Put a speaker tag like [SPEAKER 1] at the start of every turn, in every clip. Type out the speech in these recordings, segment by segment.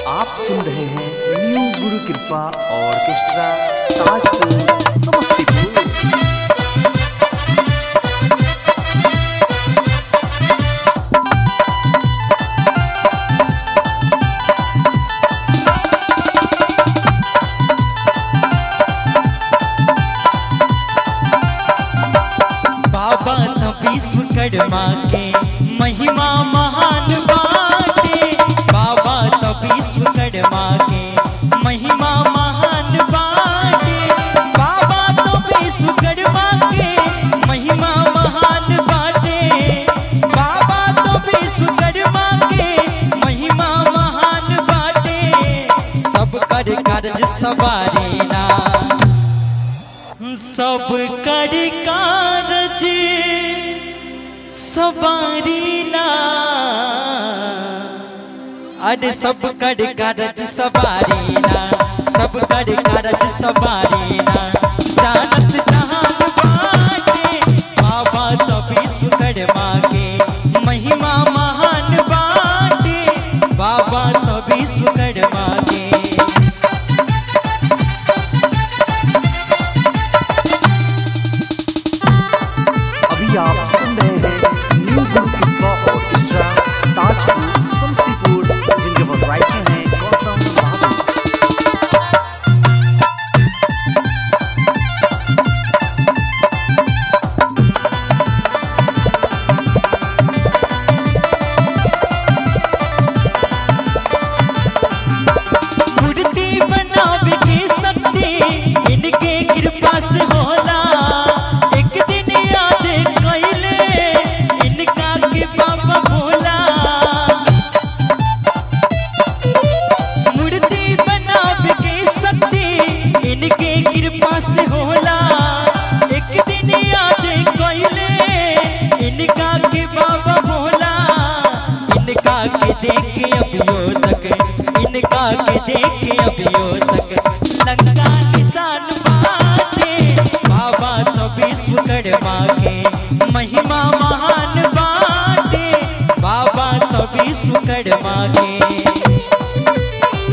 [SPEAKER 1] आप सुन रहे हैं न्यू गुरु कृपा ऑर्केस्ट्रा ताजपुर समस्तीपुर
[SPEAKER 2] बाबा न विश्वकर्मा के महिमा महान बाटे बाबा न विश्वकर्मा के महिमा महान बाटे बाबा न विश्वकर्मा के महिमा महान बाटे बाबा न विश्वकर्मा के महिमा महान बाटे सब कर कार्य सवारे ना सब कर कारज सवारीला अरे सब कर कारज सवारीला सब कर कारज सवारीला जानत जहान बाटे बाबा तो विश्वकर्मा के महिमा महान बाटे बाबा तो विश्वकर्मा के
[SPEAKER 1] अभी आप सुन रहे हैं न्यू गुरु कृपा ऑर्केस्ट्रा ताजपुर समस्तीपुर जिनके वो राइटर हैं गौतम बाबू
[SPEAKER 2] मूर्ति बनावे के शक्ति इनके कृपा से होला एक दिन याद कैले इनका के बाबा भोला मूर्ति बनावे के शक्ति इनके कृपा से होला एक दिन याद कैले इनका के बाबा भोला इनका के देखे अभियो तक इनका के देखे अभियो तक लंका निशान बाटे बाबा तो विश्वकर्मा के महिमा महान बाटे बाबा तो विश्वकर्मा के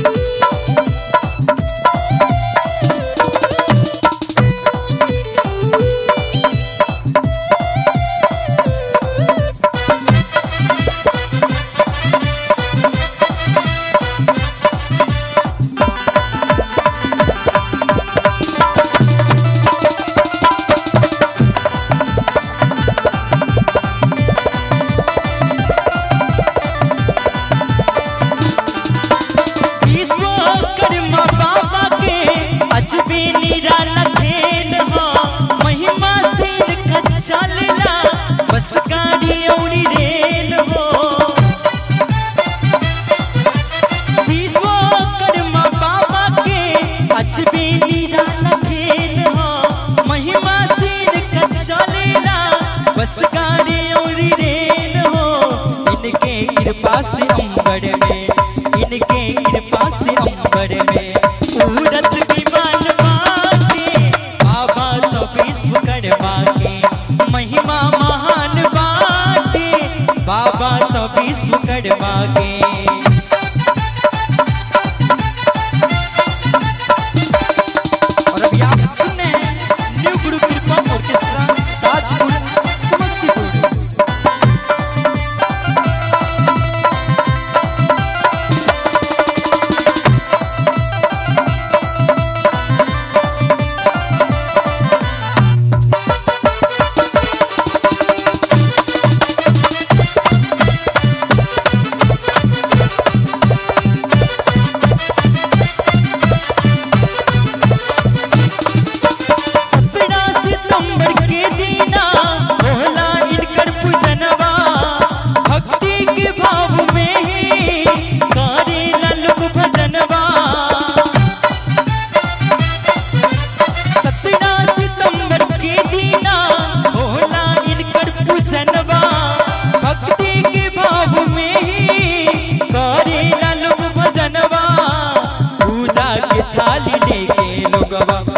[SPEAKER 2] विश्वकर्मा बाबा के अजबे निराला खेल हो महिमा से इनका चलला बस गाड़ी औरी रेल हो विश्वकर्मा बाबा के अजबे निराला खेल हो महिमा से इनका चलला बस गाड़ी औरी रेल हो इनके कृपा से अंबर में इनके कृपा से अंबर में उड़त विमान बाटे बाबा तो विश्वकर्मा के महिमा महान बाटे बाबा तो विश्वकर्मा के और अभी आप सुन रहे हैं न्यू गुरु कृपा ऑर्केस्ट्रा ताजपुर समस्तीपुर सत्रह सितंबर के दीना भोला इनकर पूजनवा भक्ति के भाव में ही करे ललुक भजनवा सत्रह सितंबर के दीना भोला इनकर पूजनवा भक्ति के भाव में ही करे ललुक भजनवा पूजा के थाली लेके लोगवा